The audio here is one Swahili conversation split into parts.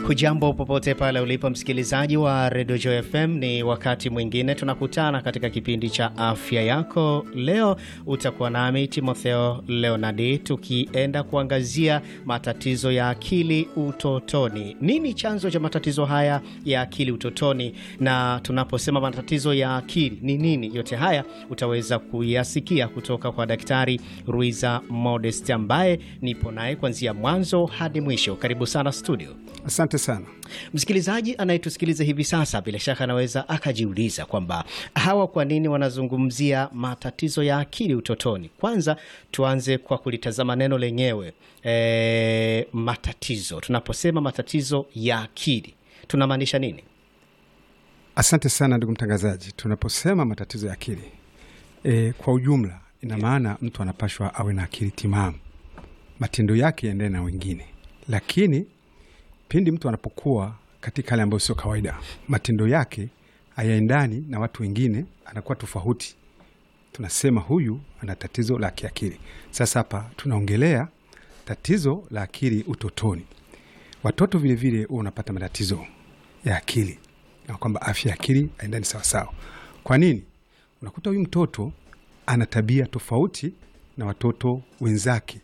Hujambo popote pale ulipo msikilizaji wa redio Joy FM, ni wakati mwingine tunakutana katika kipindi cha afya yako. Leo utakuwa nami Timotheo Leonardi tukienda kuangazia matatizo ya akili utotoni. Nini chanzo cha matatizo haya ya akili utotoni? Na tunaposema matatizo ya akili ni nini, yote haya utaweza kuyasikia kutoka kwa Daktari Ruiza Modest ambaye nipo naye kuanzia mwanzo hadi mwisho. Karibu sana studio. Asante sana Msikilizaji anayetusikiliza hivi sasa, bila shaka anaweza akajiuliza kwamba hawa kwa nini wanazungumzia matatizo ya akili utotoni. Kwanza tuanze kwa kulitazama neno lenyewe e, matatizo. Tunaposema matatizo ya akili tunamaanisha nini? asante sana ndugu mtangazaji. Tunaposema matatizo ya akili e, kwa ujumla ina maana mtu anapashwa awe na akili timamu, matendo yake yaendane na wengine, lakini pindi mtu anapokuwa katika hali ambayo sio kawaida, matendo yake hayaendani na watu wengine, anakuwa tofauti, tunasema huyu ana tatizo la kiakili. Sasa hapa tunaongelea tatizo la akili utotoni. Watoto vilevile huwa unapata matatizo ya akili na kwamba afya ya akili haendani sawasawa. Kwa nini? Unakuta huyu mtoto ana tabia tofauti na watoto wenzake,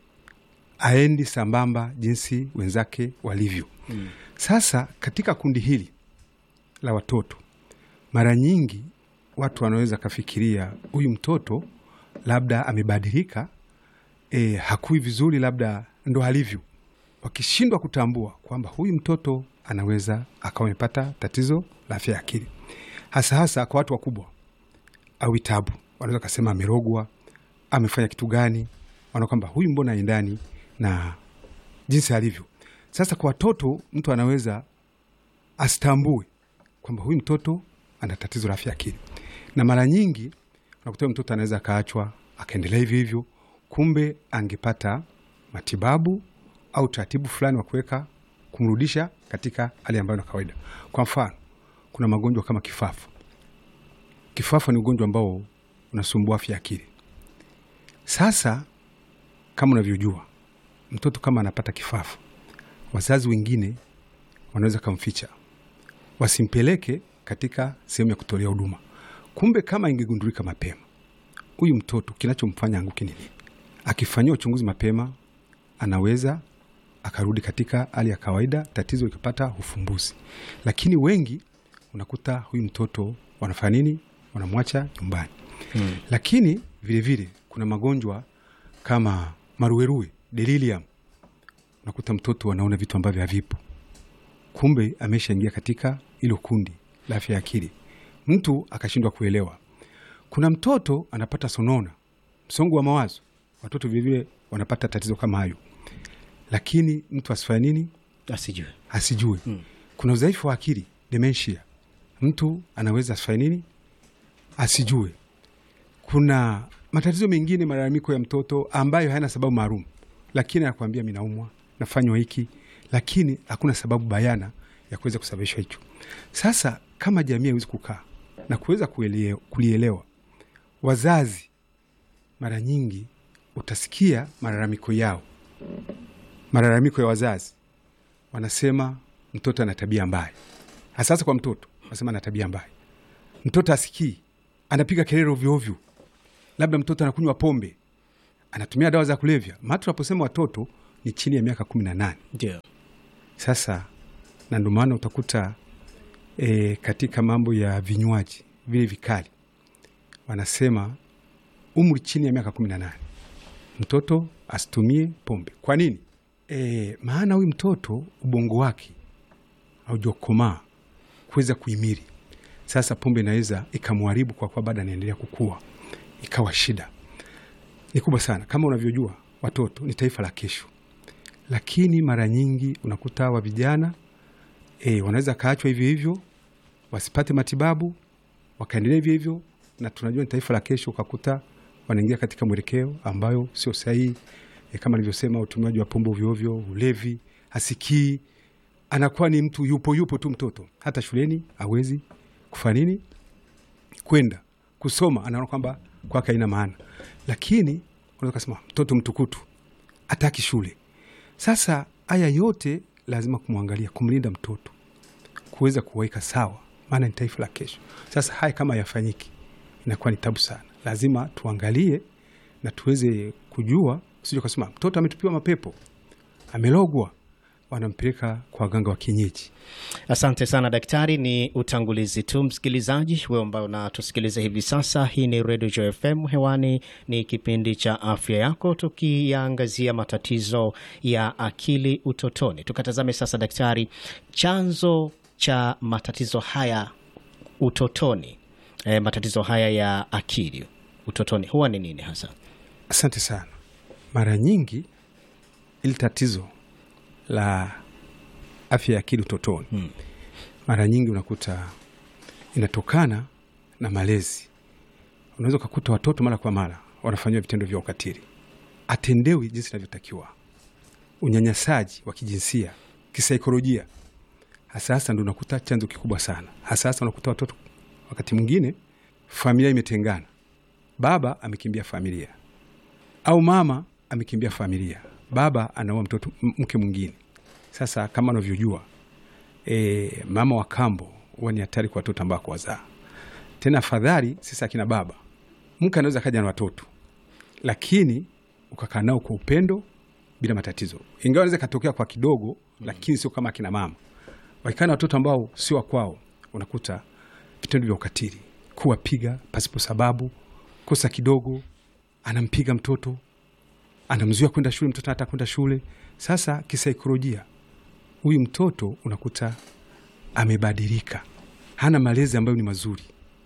aendi sambamba jinsi wenzake walivyo. Mm. Sasa katika kundi hili la watoto, mara nyingi watu wanaweza kafikiria huyu mtoto labda amebadilika, e, hakui vizuri, labda ndo alivyo, wakishindwa kutambua kwamba huyu mtoto anaweza akawa amepata tatizo la afya ya akili, hasa hasa kwa watu wakubwa au vitabu, wanaweza kasema amerogwa, amefanya kitu gani, wana kwamba huyu mbona aendani na jinsi alivyo. Sasa kwa watoto, mtu anaweza asitambue kwamba huyu mtoto ana tatizo la afya ya akili, na mara nyingi unakuta mtoto anaweza akaachwa akaendelea hivyo hivyo, kumbe angepata matibabu au taratibu fulani wa kuweka kumrudisha katika hali ambayo ni kawaida. Kwa mfano, kuna magonjwa kama kifafa. Kifafa ni ugonjwa ambao unasumbua afya ya akili. Sasa kama unavyojua, mtoto kama anapata kifafa, wazazi wengine wanaweza kamficha, wasimpeleke katika sehemu ya kutolea huduma. Kumbe kama ingegundulika mapema, huyu mtoto kinachomfanya anguke ni nini? Akifanyiwa uchunguzi mapema, anaweza akarudi katika hali ya kawaida, tatizo likapata ufumbuzi. Lakini wengi unakuta huyu mtoto wanafanya nini? Wanamwacha nyumbani. Hmm. Lakini vilevile vile, kuna magonjwa kama maruerue, delirium. Unakuta mtoto anaona vitu ambavyo havipo, kumbe ameshaingia katika hilo kundi la afya ya akili, mtu akashindwa kuelewa. Kuna mtoto anapata sonona, msongo wa mawazo. Watoto vilevile wanapata tatizo kama hayo lakini mtu asifanye nini? Asijue, asijue. Hmm. Kuna udhaifu wa akili dementia, mtu anaweza asifanye nini? Asijue. Kuna matatizo mengine, malalamiko ya mtoto ambayo hayana sababu maalum, lakini anakuambia mi naumwa, nafanywa hiki, lakini hakuna sababu bayana ya kuweza kusababisha hicho. Sasa kama jamii haiwezi kukaa na kuweza kulielewa, wazazi mara nyingi utasikia malalamiko yao malalamiko ya wazazi wanasema mtoto ana tabia mbaya. Hasasa kwa mtoto wanasema ana tabia mbaya, mtoto asikii, anapiga kelele ovyo ovyo, labda mtoto anakunywa pombe, anatumia dawa za kulevya. Maana tunaposema watoto ni chini ya miaka kumi na nane. ndio Sasa na ndio maana utakuta e, katika mambo ya vinywaji vile vikali wanasema umri chini ya miaka kumi na nane mtoto asitumie pombe. Kwa nini? E, maana huyu mtoto ubongo wake haujakomaa kuweza kuhimili. Sasa pombe inaweza ikamharibu kwa kuwa bado anaendelea kukua, ikawa shida ni kubwa sana. Kama unavyojua watoto ni taifa la kesho, lakini mara nyingi unakuta hawa vijana e, wanaweza kaachwa hivyo hivyo, wasipate matibabu, wakaendelea hivyo hivyo, na tunajua ni taifa la kesho, ukakuta wanaingia katika mwelekeo ambayo sio sahihi. E, kama nilivyosema, utumiaji wa pombe ovyoovyo, ulevi, hasikii, anakuwa ni mtu yupo yupo tu. Mtoto hata shuleni hawezi kufanya nini, kwenda kusoma, anaona kwamba kwake haina maana, lakini unaweza kusema mtoto mtukutu, ataki shule. Sasa haya yote lazima kumwangalia, kumlinda mtoto, kuweza kuweka sawa, maana ni taifa la kesho. Sasa haya kama yafanyiki, inakuwa ni tabu sana. Lazima tuangalie na tuweze kujua, usije ukasema mtoto ametupiwa mapepo, amelogwa, wanampeleka kwa waganga wa kienyeji. Asante sana daktari. Ni utangulizi tu, msikilizaji wewe ambao unatusikiliza hivi sasa. Hii ni Radio Joy FM, hewani ni kipindi cha afya yako, tukiyaangazia matatizo ya akili utotoni. Tukatazame sasa daktari, chanzo cha matatizo haya utotoni, e, matatizo haya ya akili utotoni huwa ni nini hasa? Asante sana. Mara nyingi ili tatizo la afya ya akili utotoni Hmm. mara nyingi unakuta inatokana na malezi. Unaweza ukakuta watoto mara kwa mara wanafanyiwa vitendo vya ukatili, atendewi jinsi inavyotakiwa, unyanyasaji wa kijinsia, kisaikolojia, hasa hasa ndo unakuta chanzo kikubwa sana. Hasa hasa unakuta watoto wakati mwingine familia imetengana, baba amekimbia familia au mama amekimbia familia, baba anaoa mtoto m- mke mwingine. Sasa kama unavyojua e, mama wa kambo huwa ni hatari kwa watoto ambao wazaa. Tena afadhali sisi akina baba, mke anaweza kaja na watoto, lakini ukakaa nao kwa upendo bila matatizo, ingawa anaweza katokea kwa kidogo, lakini sio kama akina mama wakikaa na watoto ambao sio wa kwao, unakuta vitendo vya ukatili, kuwapiga pasipo sababu, kosa kidogo anampiga mtoto, anamzuia kwenda shule, mtoto anataka kwenda shule. Sasa kisaikolojia, huyu mtoto unakuta amebadilika, hana malezi ambayo ni mazuri,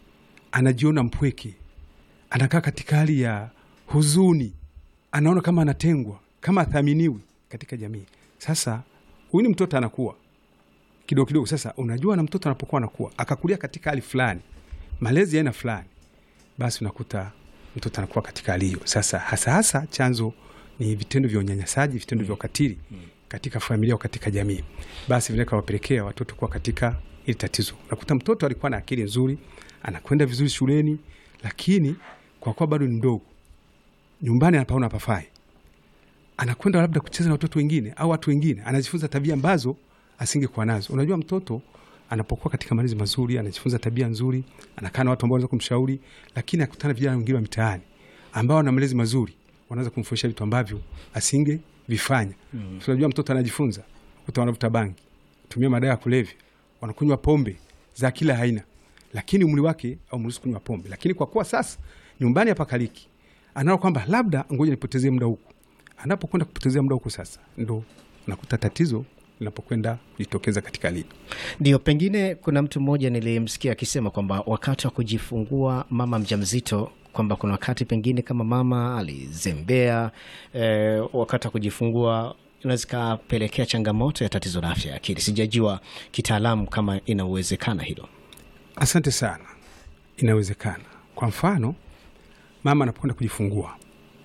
anajiona mpweke, anakaa katika hali ya huzuni, anaona kama anatengwa, kama athaminiwi katika jamii. Sasa huyu ni mtoto anakuwa kidogo kidogo. Sasa unajua, na mtoto anapokuwa anakuwa akakulia katika hali fulani, malezi ya aina fulani, basi unakuta mtoto anakuwa katika hali hiyo. Sasa hasa hasa chanzo ni vitendo vya unyanyasaji, vitendo vya ukatili katika familia au katika jamii, basi vinaweza kawapelekea watoto kuwa katika hili tatizo. Unakuta mtoto alikuwa na akili nzuri, anakwenda vizuri shuleni, lakini kwa kuwa bado ni mdogo, nyumbani anapaona pafai, anakwenda labda kucheza na watoto wengine au watu wengine, anajifunza tabia ambazo asingekuwa nazo. Unajua, mtoto anapokuwa katika malezi mazuri, anajifunza tabia nzuri, anakaa na watu ambao wanaweza kumshauri, lakini akutana vijana wengine wa mitaani ambao wana malezi mazuri, wanaweza kumfundisha vitu ambavyo asinge vifanya. Mm. Unajua, mtoto anajifunza, kuta wanavuta bangi, tumia madawa ya kulevya, wanakunywa pombe za kila aina, lakini umri wake au mruhusu kunywa pombe, lakini kwa kuwa sasa nyumbani hapakaliki, anaona kwamba labda ngoja nipotezee muda huku. Anapokwenda kupotezea muda huku, sasa ndo nakuta tatizo linapokwenda kujitokeza katika hali Ndio, pengine kuna mtu mmoja nilimsikia akisema kwamba wakati wa kujifungua mama mjamzito kwamba kuna wakati pengine kama mama alizembea eh, wakati wa kujifungua inaweza ikapelekea changamoto ya tatizo la afya ya akili. Sijajua kitaalamu kama ina uwezekana hilo. Asante sana. Inawezekana. Kwa mfano, mama anapokwenda kujifungua,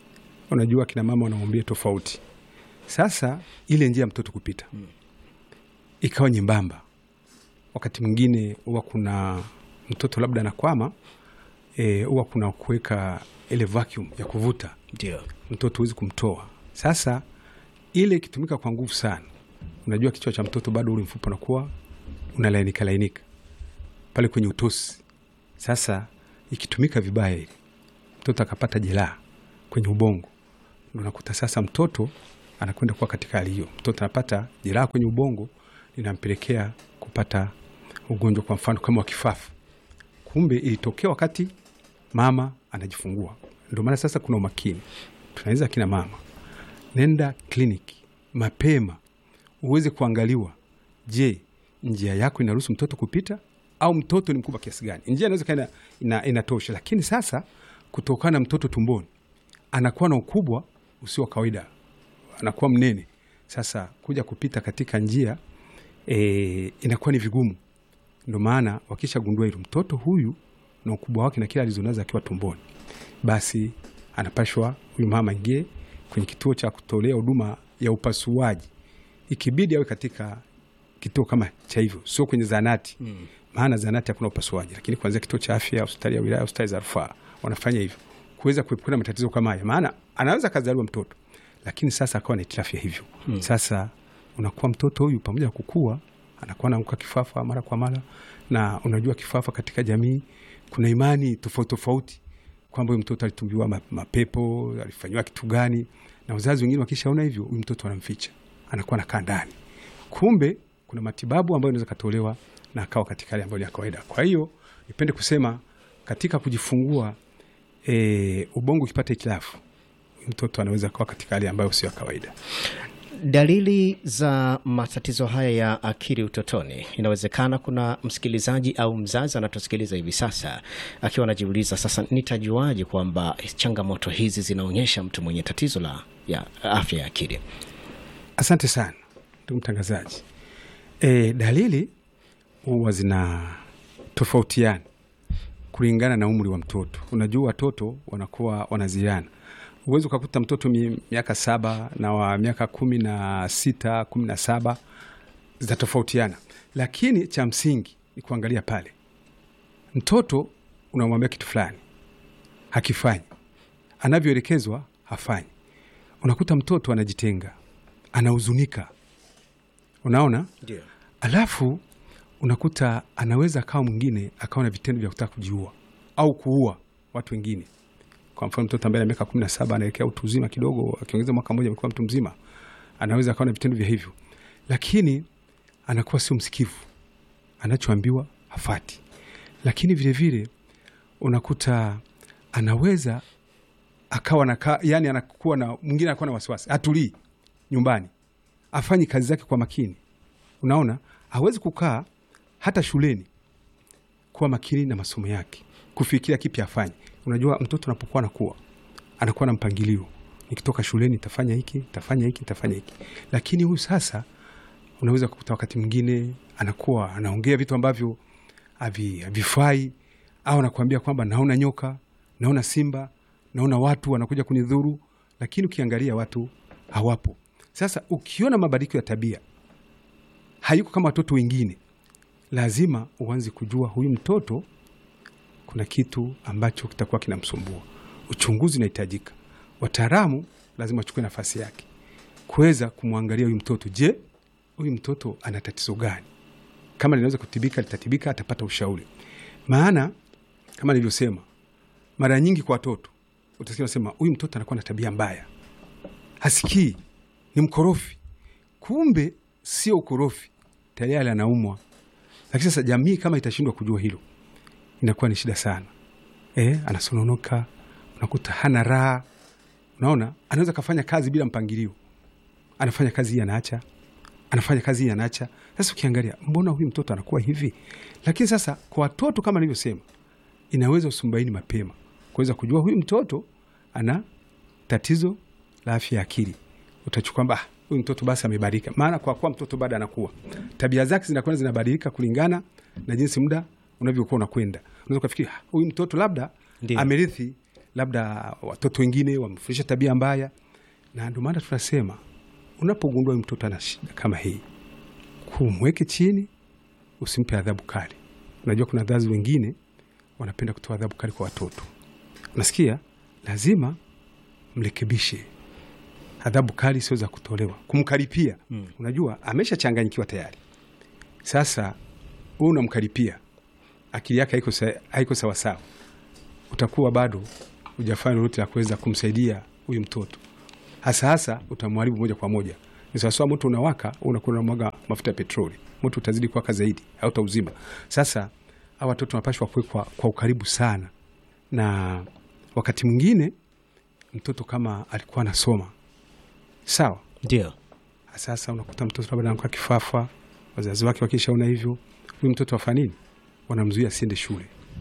unajua kina mama wanamwambia tofauti. Sasa ile njia ya mtoto kupita ikawa nyembamba, wakati mwingine huwa kuna mtoto labda anakwama, eh, huwa kuna kuweka ile vacuum ya kuvuta Ndio. mtoto huwezi kumtoa. Sasa ile ikitumika kwa nguvu sana, unajua kichwa cha mtoto bado ule mfupa unakuwa unalainika lainika pale kwenye utosi. Sasa ikitumika vibaya, ile mtoto akapata jeraha kwenye ubongo, ndo nakuta sasa mtoto anakwenda kuwa katika hali hiyo. Mtoto anapata jeraha kwenye ubongo, linampelekea kupata ugonjwa, kwa mfano kama wa kifafa. Kumbe ilitokea wakati mama anajifungua. Ndio maana sasa kuna umakini, tunaweza akina mama, nenda kliniki mapema uweze kuangaliwa. Je, njia yako inaruhusu mtoto kupita au mtoto ni mkubwa kiasi gani? Njia inaweza kaa ina, inatosha, lakini sasa kutokana na mtoto tumboni anakuwa na ukubwa usio wa kawaida, anakuwa mnene. Sasa kuja kupita katika njia e, inakuwa ni vigumu. Ndio maana wakishagundua hilo, mtoto huyu na ukubwa wake na kila alizonazo akiwa tumboni, basi anapashwa huyu mama ingie kwenye kituo cha kutolea huduma ya upasuaji, ikibidi awe katika kituo kama cha hivyo, sio kwenye zanati mm. Maana zanati hakuna upasuaji, lakini kuanzia kituo cha afya, hospitali ya wilaya, hospitali za rufaa wanafanya hivyo kuweza kuepukana matatizo kama haya, maana anaweza kazaliwa mtoto lakini sasa akawa na hitilafu ya hivyo mm. Sasa unakuwa mtoto huyu pamoja na kukua anakuwa anaanguka kifafa mara kwa mara, na unajua kifafa katika jamii kuna imani tofauti tofauti kwamba huyu mtoto alitumbiwa ma- mapepo, alifanyiwa kitu gani, na wazazi wengine wakishaona hivyo, huyu mtoto anamficha, anakuwa anakaa ndani. Kumbe kuna matibabu ambayo inaweza katolewa na akawa katika hali ambayo ni ya kawaida. Kwa hiyo nipende kusema katika kujifungua, e, ubongo ukipata hitilafu, huyu mtoto anaweza kuwa katika hali ambayo sio ya kawaida. Dalili za matatizo haya ya akili utotoni, inawezekana kuna msikilizaji au mzazi anatusikiliza hivi sasa akiwa anajiuliza sasa, nitajuaje kwamba changamoto hizi zinaonyesha mtu mwenye tatizo la ya afya ya akili? Asante sana ndugu mtangazaji. E, dalili huwa zina tofautiana kulingana na umri wa mtoto. Unajua watoto wanakuwa wanaziana, huwezi ukakuta mtoto mi- miaka saba na wa miaka kumi na sita kumi na saba zitatofautiana, lakini cha msingi ni kuangalia pale mtoto unamwambia kitu fulani hakifanyi, anavyoelekezwa hafanyi. Unakuta mtoto anajitenga, anahuzunika, unaona Ndio. alafu unakuta anaweza akawa mwingine akawa na vitendo vya kutaka kujiua au kuua watu wengine. Kwa mfano mtoto ambaye ana miaka kumi na saba anaelekea utu uzima kidogo, akiongeza mwaka mmoja amekuwa mtu mzima, anaweza akawa na vitendo vya hivyo, lakini anakuwa sio msikivu, anachoambiwa hafati. Lakini vilevile vile, unakuta anaweza akawa na yani, anakuwa na mwingine anakuwa na wasiwasi, hatulii nyumbani, afanyi kazi zake kwa makini Unaona, hawezi kukaa hata shuleni kuwa makini na masomo yake, kufikiria kipi afanye. Unajua, mtoto anapokuwa anakuwa anakuwa na mpangilio, nikitoka shuleni nitafanya hiki, nitafanya hiki, nitafanya hiki. Lakini huyu sasa, unaweza kukuta wakati mwingine anakuwa anaongea vitu ambavyo havi- havifai, au anakuambia kwamba naona nyoka, naona simba, naona watu wanakuja kunidhuru, lakini ukiangalia watu hawapo. Sasa ukiona mabadiliko ya tabia hayuko kama watoto wengine, lazima uanze kujua huyu mtoto kuna kitu ambacho kitakuwa kinamsumbua. Uchunguzi unahitajika, wataalamu lazima wachukue nafasi yake kuweza kumwangalia huyu mtoto. Je, huyu mtoto ana tatizo gani? Kama linaweza kutibika, litatibika, atapata ushauri. Maana kama nilivyosema, mara nyingi kwa watoto utasikia nasema huyu mtoto anakuwa na tabia mbaya, hasikii, ni mkorofi. Kumbe sio ukorofi, tayari anaumwa. Lakini sasa jamii kama itashindwa kujua hilo, inakuwa ni shida sana. E, anasononoka, unakuta hana raha. Unaona, anaweza kafanya kazi bila mpangilio, anafanya kazi hii anaacha, anafanya kazi hii anaacha. Sasa ukiangalia, mbona huyu mtoto anakuwa hivi? Lakini sasa kwa watoto kama nilivyosema, inaweza usumbaini mapema kuweza kujua huyu mtoto ana tatizo la afya ya akili. Utachukua kwamba "Ah, huyu mtoto basi amebadilika, maana kwa kuwa mtoto bado anakuwa, tabia zake zinakwenda zinabadilika kulingana na jinsi muda unavyokuwa unakwenda. Unaweza ukafikiri "Ah, huyu mtoto labda Ndio. amerithi, labda watoto wengine wamefundisha tabia mbaya, na ndio maana tunasema unapogundua huyu mtoto ana shida kama hii, kumweke chini, usimpe adhabu kali. Unajua kuna wazazi wengine wanapenda kutoa adhabu kali kwa watoto, unasikia, lazima mrekebishe. Adhabu kali sio za kutolewa, kumkaripia. Mm. Unajua ameshachanganyikiwa tayari. Sasa wewe unamkaripia, akili yake haiko sa- haiko sawasawa, utakuwa bado hujafanya lolote la kuweza kumsaidia huyu mtoto, hasa hasa utamharibu moja kwa moja. Ni sawasawa moto unawaka, wewe unakuwa unamwaga mafuta ya petroli, moto utazidi kuwaka zaidi, hautauzima. Sasa hawa watoto wanapashwa kuwekwa kwa ukaribu sana, na wakati mwingine mtoto kama alikuwa anasoma sawa, Ndio. sasa unakuta mtoto labda anakuwa kifafa, wazazi wake wakishaona hivyo, huyu mtoto afanya nini? Wanamzuia asiende shule.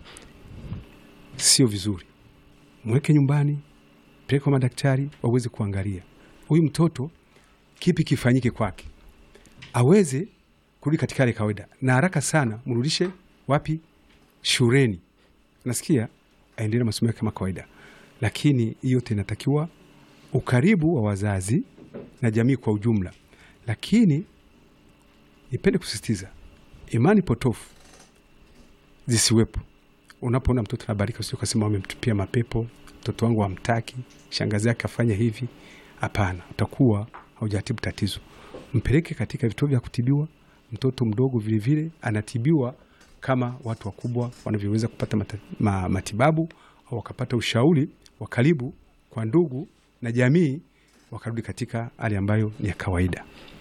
Sio vizuri, mweke nyumbani, peleke kwa madaktari waweze kuangalia huyu mtoto, kipi kifanyike kwake aweze kurudi katika hali ya kawaida, na haraka sana mrudishe wapi? Shuleni. Nasikia aendelee na masomo yake kama kawaida, lakini hiyo yote inatakiwa ukaribu wa wazazi na jamii kwa ujumla. Lakini nipende kusisitiza, imani potofu zisiwepo. Unapoona mtoto anabarika, usio kasema wamemtupia mapepo, mtoto wangu hamtaki, shangazi yake afanya hivi. Hapana, utakuwa haujatibu tatizo. mpeleke katika vituo vya kutibiwa. Mtoto mdogo vilevile vile, anatibiwa kama watu wakubwa wanavyoweza kupata mata, ma, matibabu au wakapata ushauri wa karibu kwa ndugu na jamii, wakarudi katika hali ambayo ni ya kawaida.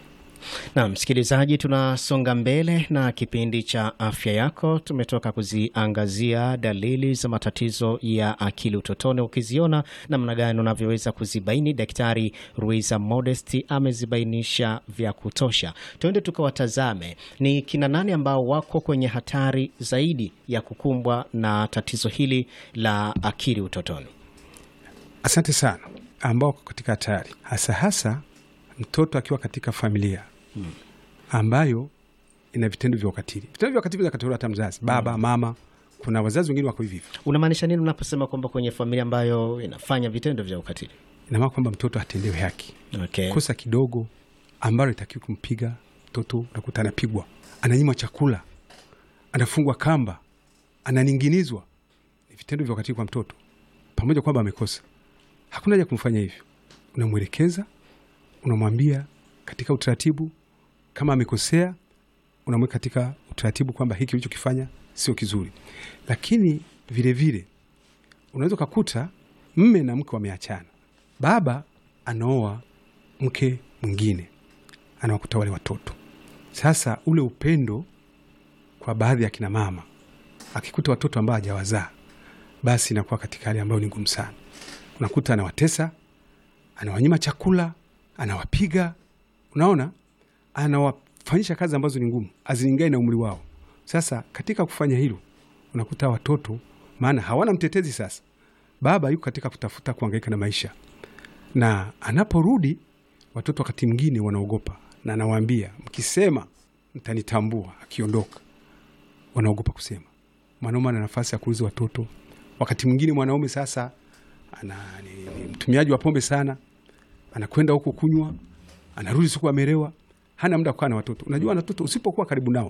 Na msikilizaji, tunasonga mbele na kipindi cha afya yako. Tumetoka kuziangazia dalili za matatizo ya akili utotoni. Ukiziona namna gani unavyoweza kuzibaini, Daktari Ruiza Modesti amezibainisha vya kutosha. Tuende tukawatazame ni kina nani ambao wako kwenye hatari zaidi ya kukumbwa na tatizo hili la akili utotoni. Asante sana. Ambao wako katika hatari hasa hasa mtoto akiwa katika familia hmm, ambayo ina vitendo vya ukatili. Vitendo vya ukatili vinakataliwa hata mzazi, baba hmm, mama. Kuna wazazi wengine wako hivi. Unamaanisha nini unaposema kwamba kwenye familia ambayo inafanya vitendo vya ukatili? Ina maana kwamba mtoto hatendewe haki. Okay. Kosa kidogo ambalo itakiwa kumpiga mtoto, unakuta anapigwa, ananyimwa chakula, anafungwa kamba, ananing'inizwa. Ni vitendo vya ukatili kwa mtoto, pamoja kwamba amekosa. Hakuna haja kumfanya hivyo, unamwelekeza unamwambia katika utaratibu, kama amekosea unamweka katika utaratibu kwamba hiki ulichokifanya sio kizuri. Lakini vilevile unaweza ukakuta mme na mke wameachana, baba anaoa mke mwingine, anawakuta wale watoto. Sasa ule upendo kwa baadhi ya kina mama, akikuta watoto ambao hajawazaa, basi inakuwa katika hali ambayo ni ngumu sana. Unakuta anawatesa, anawanyima chakula anawapiga unaona, anawafanyisha kazi ambazo ni ngumu, azilingane na umri wao. Sasa katika kufanya hilo, unakuta watoto, maana hawana mtetezi. Sasa baba yuko katika kutafuta kuangaika na maisha, na anaporudi watoto wakati mwingine wanaogopa, na anawaambia mkisema mtanitambua. Akiondoka wanaogopa kusema. Mwanaume ana nafasi ya kuuliza watoto. Wakati mwingine mwanaume sasa ana ni, ni mtumiaji wa pombe sana anakwenda huko kunywa, anarudi siku amelewa, hana muda kukaa na watoto. Unajua watoto usipokuwa karibu nao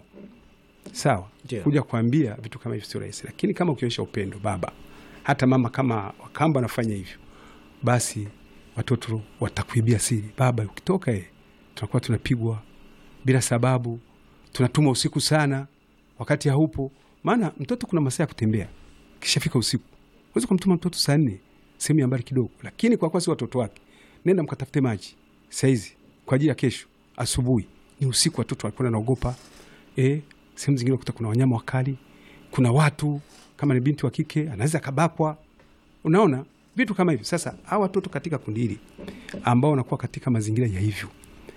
sawa, Yeah. kuja kuambia vitu kama hivyo sio rahisi, lakini kama ukionyesha upendo, baba hata mama, kama Wakamba wanafanya hivyo, basi watoto watakuibia siri. Baba ukitoka, eh, tunakuwa tunapigwa bila sababu, tunatuma usiku sana wakati haupo. Maana mtoto kuna masaa ya kutembea, kishafika usiku huwezi kumtuma mtoto saa nne sehemu ya mbali kidogo, lakini kwa kuwa si watoto wake nenda mkatafute maji saizi kwa ajili ya kesho asubuhi. Ni usiku, watoto walikuwa naogopa. E, sehemu zingine kuta kuna wanyama wakali, kuna watu kama ni binti wa kike anaweza akabakwa. Unaona vitu kama hivyo. Sasa hawa watoto katika kundi hili ambao wanakuwa katika mazingira ya hivyo,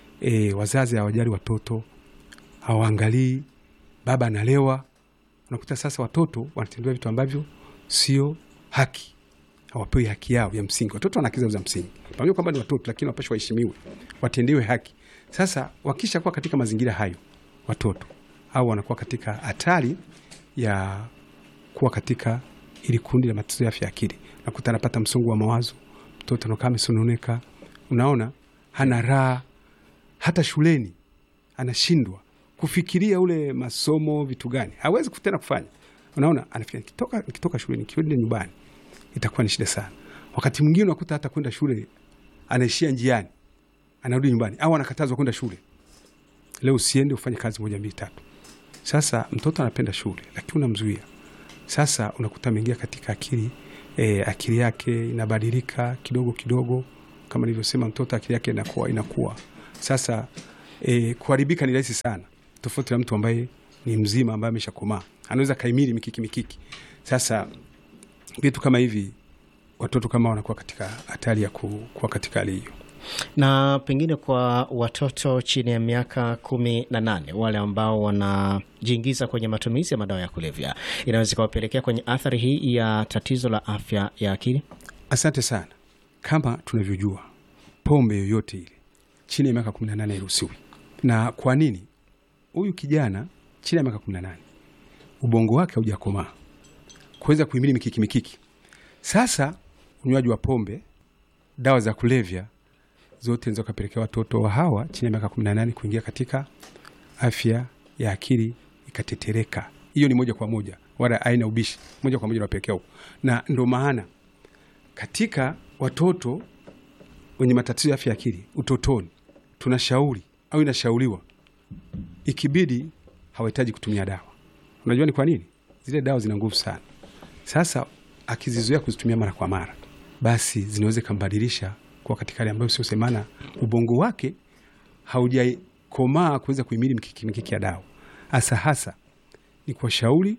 e, wazazi hawajali watoto, hawaangalii, baba analewa, unakuta sasa watoto wanatendewa vitu ambavyo sio haki hawapewi haki yao ya msingi. Watoto wana haki zao za msingi, pamoja kwamba ni watoto, lakini wapashwa waheshimiwe, watendewe haki. Sasa wakisha kuwa katika mazingira hayo, watoto au wanakuwa katika hatari ya kuwa katika ili kundi la matatizo ya afya ya akili. Nakuta anapata msongo wa mawazo, mtoto anakaa amesononeka, unaona, hana raha, hata shuleni anashindwa kufikiria ule masomo, vitu gani hawezi tena kufanya. Unaona, anafikiria nikitoka, nikitoka shuleni nikirudi nyumbani itakuwa ni shida sana. Wakati mwingine unakuta hata kwenda shule anaishia njiani, anarudi nyumbani, au anakatazwa kwenda shule. Leo usiende ufanye kazi moja mbili tatu. Sasa mtoto anapenda shule, lakini unamzuia. Sasa unakuta ameingia katika akili e, akili yake inabadilika kidogo kidogo, kama nilivyosema, mtoto akili yake inakuwa inakuwa sasa e, kuharibika ni rahisi sana, tofauti na mtu ambaye ni mzima ambaye ameshakomaa, anaweza kaimiri mikiki mikiki. Sasa vitu kama hivi watoto kama wanakuwa katika hatari ya ku- kuwa katika hali hiyo. Na pengine kwa watoto chini ya miaka kumi na nane wale ambao wanajiingiza kwenye matumizi ya madawa ya kulevya, inaweza ikawapelekea kwenye athari hii ya tatizo la afya ya akili. Asante sana. Kama tunavyojua, pombe yoyote ile chini ya miaka 18 hairuhusiwi. Na kwa nini? Huyu kijana chini ya miaka 18 ubongo wake haujakomaa kuweza kuhimili mikiki mikiki. Sasa unywaji wa pombe, dawa za kulevya zote zinaweza kupelekea watoto wa hawa chini ya miaka 18 kuingia katika afya ya akili ikatetereka. Hiyo ni moja kwa moja, wala aina ubishi, moja kwa moja nawapelekea huko, na ndo maana katika watoto wenye matatizo ya afya ya akili utotoni, tunashauri au inashauriwa ikibidi hawahitaji kutumia dawa. Unajua ni kwa nini? Zile dawa zina nguvu sana. Sasa akizizoea kuzitumia mara kwa mara, basi zinaweza ikambadilisha kuwa katika hali ambayo sio semana, ubongo wake haujakomaa kuweza kuhimili mikiki mikiki ya dawa. Hasa hasa ni kuwashauri,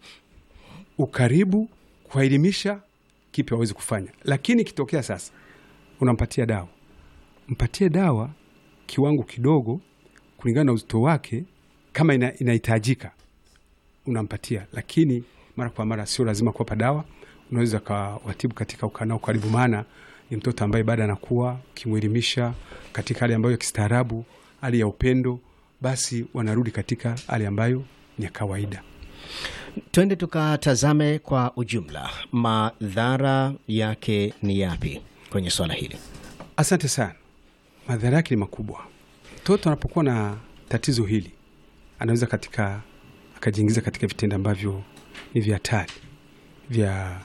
ukaribu, kuwaelimisha kipi waweze kufanya. Lakini ikitokea sasa unampatia dawa, mpatie dawa kiwango kidogo kulingana na uzito wake, kama ina, inahitajika unampatia, lakini mara kwa mara sio lazima kuwapa dawa. Unaweza kawatibu katika ukanao karibu, maana ni mtoto ambaye baada anakuwa, ukimwelimisha katika hali ambayo ya kistaarabu, hali ya upendo, basi wanarudi katika hali ambayo ni ya kawaida. Twende tukatazame kwa ujumla madhara yake ni yapi kwenye swala hili. Asante sana. Madhara yake ni makubwa. Mtoto anapokuwa na tatizo hili anaweza katika akajiingiza katika vitendo ambavyo ni vya hatari vya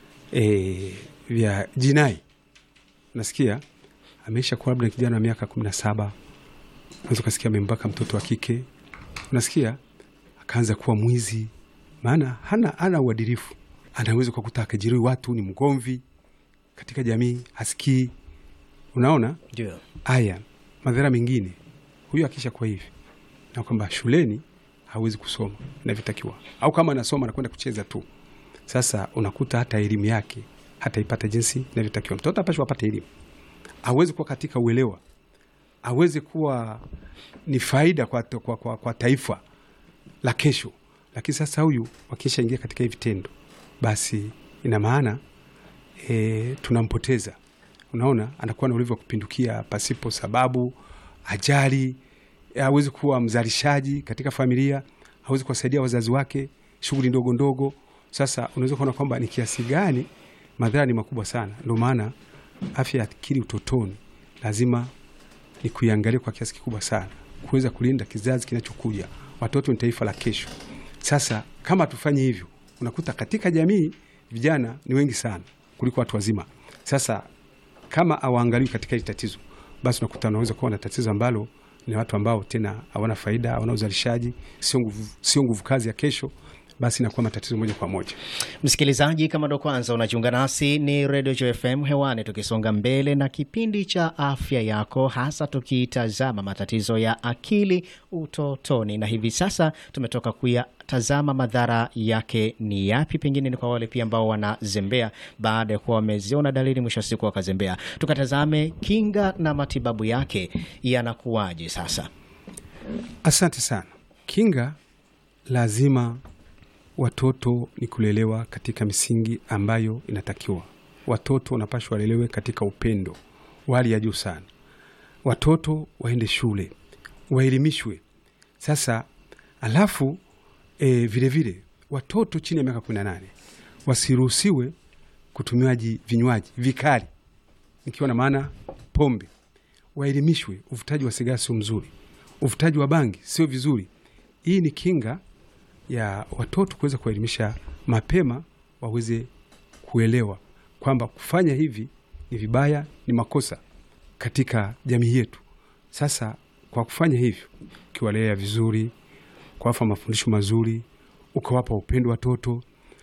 e, vya jinai. Nasikia ameisha kuwa labda kijana wa miaka kumi na saba, unaweza ukasikia amembaka mtoto wa kike, unasikia akaanza kuwa mwizi, maana hana hana uadilifu. Anaweza kukuta akajeruhi watu, ni mgomvi katika jamii, hasikii. Unaona Ndio. haya madhara mengine, huyu akisha kuwa hivi na kwamba shuleni hawezi kusoma inavyotakiwa, au kama anasoma anakwenda kucheza tu. Sasa unakuta hata elimu yake hataipata jinsi inavyotakiwa. Mtoto apashwa apate elimu, aweze kuwa katika uelewa, aweze kuwa ni faida kwa, kwa, kwa, kwa taifa la kesho. Lakini sasa huyu wakisha ingia katika hivi vitendo, basi ina maana e, tunampoteza. Unaona, anakuwa na ulevi wa kupindukia pasipo sababu, ajali, awezi kuwa mzalishaji katika familia, hawezi kuwasaidia wazazi wake shughuli ndogo ndogo. Sasa unaweza kuona kwamba ni kiasi gani madhara ni makubwa sana. Ndio maana afya ya akili utotoni lazima ni kuiangalia kwa kiasi kikubwa sana, kuweza kulinda kizazi kinachokuja. Watoto ni taifa la kesho. Sasa kama tufanye hivyo, unakuta katika jamii vijana ni wengi sana kuliko watu wazima. Sasa kama awaangaliwi katika hili tatizo, basi unakuta unaweza kuwa na tatizo ambalo ni watu ambao tena hawana faida, hawana uzalishaji, sio nguvu, sio nguvu kazi ya kesho, basi inakuwa matatizo moja kwa moja. Msikilizaji, kama ndo kwanza unajiunga nasi, ni Radio Joy FM hewani, tukisonga mbele na kipindi cha afya yako, hasa tukitazama matatizo ya akili utotoni, na hivi sasa tumetoka kuyatazama madhara yake ni yapi, pengine ni kwa wale pia ambao wanazembea baada ya kuwa wameziona dalili, mwisho wa siku wakazembea. Tukatazame kinga na matibabu yake yanakuwaje sasa. Asante sana. Kinga lazima watoto ni kulelewa katika misingi ambayo inatakiwa. Watoto wanapashwa walelewe katika upendo wa hali ya juu sana. Watoto waende shule, waelimishwe. Sasa alafu e, vilevile watoto chini ya miaka kumi na nane wasiruhusiwe kutumiaji vinywaji vikali, nikiwa na maana pombe. Waelimishwe, uvutaji wa sigara sio mzuri, uvutaji wa bangi sio vizuri. Hii ni kinga ya watoto kuweza kuelimisha mapema, waweze kuelewa kwamba kufanya hivi ni vibaya, ni makosa katika jamii yetu. Sasa kwa kufanya hivyo, ukiwalea vizuri, kuwapa mafundisho mazuri, ukawapa upendo watoto,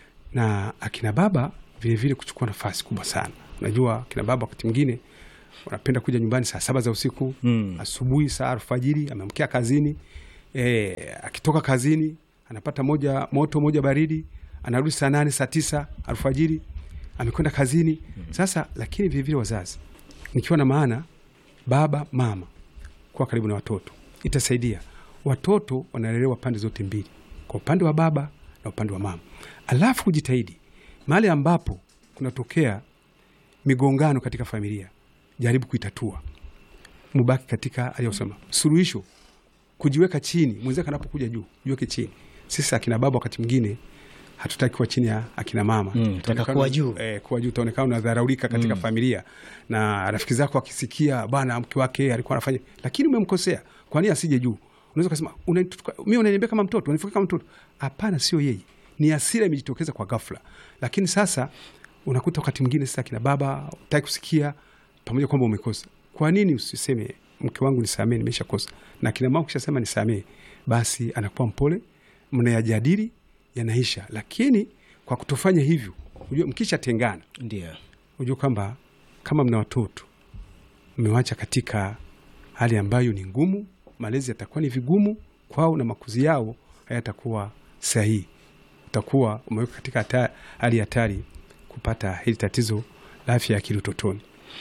na akina baba vilevile kuchukua nafasi kubwa sana. Unajua akina baba wakati mwingine wanapenda kuja nyumbani saa saba za usiku Mm. asubuhi, saa alfajiri, ameamkia kazini e, akitoka kazini anapata moja moto moja baridi, anarudi saa nane saa tisa alfajiri, amekwenda kazini. Sasa lakini vilevile wazazi, nikiwa na maana baba mama, kuwa karibu na watoto itasaidia. Watoto wanalelewa pande zote mbili, kwa upande wa baba na upande wa mama, alafu kujitahidi mahali ambapo kunatokea migongano katika familia, jaribu kuitatua, mubaki katika aliyosema suluhisho, kujiweka chini, mwenzake anapokuja juu, jiweke chini. Sisi akina baba wakati mwingine hatutaki kuwa chini ya akina mama Mm, taka Utaonekana- kuwa juu. eh, kuwa juu utaonekana unadharaulika katika familia, na rafiki zako wakisikia bwana mke wake alikuwa anafanya, lakini umemkosea, kwa nini asije juu? Unaweza kusema "Unanituka- mimi unaniambia kama mtoto, unanifikia kama mtoto. Hapana, sio yeye, ni hasira imejitokeza kwa ghafla. Lakini sasa unakuta wakati mwingine sasa akina baba utaki kusikia, pamoja kwamba umekosa. Kwa nini usiseme mke wangu nisamee, nimeshakosa. Na kina mama kishasema nisamee, basi anakuwa mpole, mnayajadili, yanaisha. Lakini kwa kutofanya hivyo, unajua mkisha tengana, Ndio. unajua kwamba kama mna watoto mmewacha katika hali ambayo ni ngumu, malezi yatakuwa ni vigumu kwao na makuzi yao hayatakuwa sahihi. Utakuwa umeweka katika hata- hali hatari kupata hili tatizo la afya ya akili utotoni.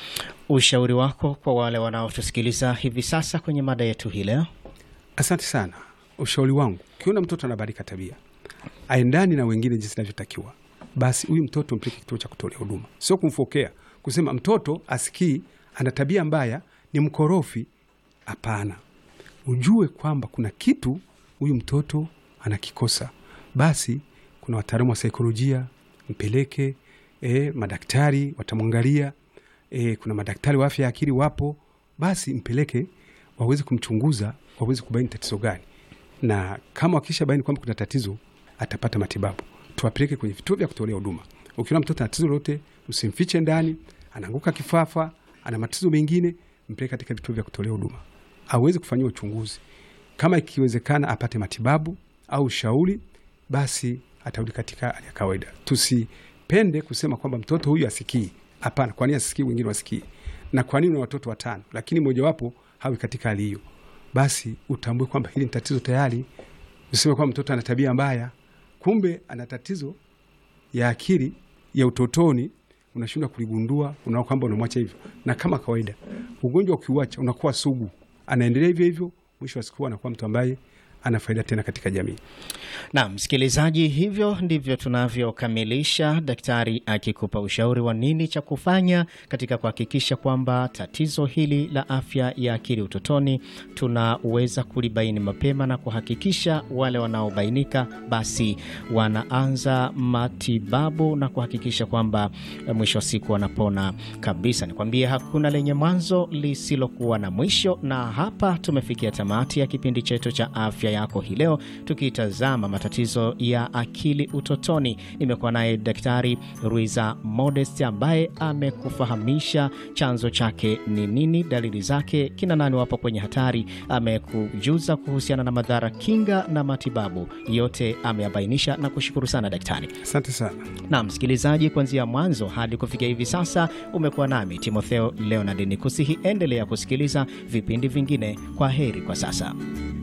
Ushauri wako kwa wale wanaotusikiliza hivi sasa kwenye mada yetu hii leo? Asante sana. Ushauri wangu, ukiona mtoto anabadilika tabia, aendani na wengine jinsi inavyotakiwa, basi huyu mtoto mpeleke kituo cha kutolea huduma, sio kumfokea, kusema mtoto asikii, ana tabia mbaya, ni mkorofi. Hapana, ujue kwamba kuna kitu huyu mtoto anakikosa, basi kuna wataalamu wa saikolojia, mpeleke. E, madaktari watamwangalia. E, kuna madaktari wa afya ya akili wapo, basi mpeleke waweze kumchunguza, waweze kubaini tatizo gani, na kama wakisha baini kwamba kuna tatizo, atapata matibabu. Tuwapeleke kwenye vituo vya kutolea huduma. Ukiona mtoto ana tatizo lolote, usimfiche ndani, anaanguka kifafa, ana matatizo mengine, mpeleke katika vituo vya kutolea huduma aweze kufanyiwa uchunguzi, kama ikiwezekana apate matibabu au ushauri, basi atarudi katika hali ya kawaida. Tusipende kusema kwamba mtoto huyu asikii. Hapana, kwa nini asikii? Wengine wasikii, na kwa nini una watoto watano lakini mojawapo hawi katika hali hiyo? Basi utambue kwamba hili ni tatizo tayari. Useme kwamba mtoto ana tabia mbaya, kumbe ana tatizo ya akili ya utotoni, unashindwa kuligundua, unaona kwamba unamwacha hivyo. Na kama kawaida, ugonjwa ukiuacha unakuwa sugu, anaendelea hivyo hivyo, mwisho wa siku anakuwa mtu ambaye ana faida tena katika jamii. Na msikilizaji, hivyo ndivyo tunavyokamilisha, daktari akikupa ushauri wa nini cha kufanya katika kuhakikisha kwamba tatizo hili la afya ya akili utotoni tunaweza kulibaini mapema na kuhakikisha wale wanaobainika basi wanaanza matibabu na kuhakikisha kwamba eh, mwisho wa siku wanapona kabisa. Nikwambie hakuna lenye mwanzo lisilokuwa na mwisho, na hapa tumefikia tamati ya kipindi chetu cha afya yako hii leo, tukitazama matatizo ya akili utotoni. Nimekuwa naye Daktari Ruiza Modest ambaye amekufahamisha chanzo chake ni nini, dalili zake, kina nani wapo kwenye hatari, amekujuza kuhusiana na madhara, kinga na matibabu, yote ameyabainisha na kushukuru sana daktari. Asante sana. Na msikilizaji, kuanzia mwanzo hadi kufikia hivi sasa umekuwa nami Timotheo Leonard, ni kusihi endelea kusikiliza vipindi vingine. Kwa heri kwa sasa.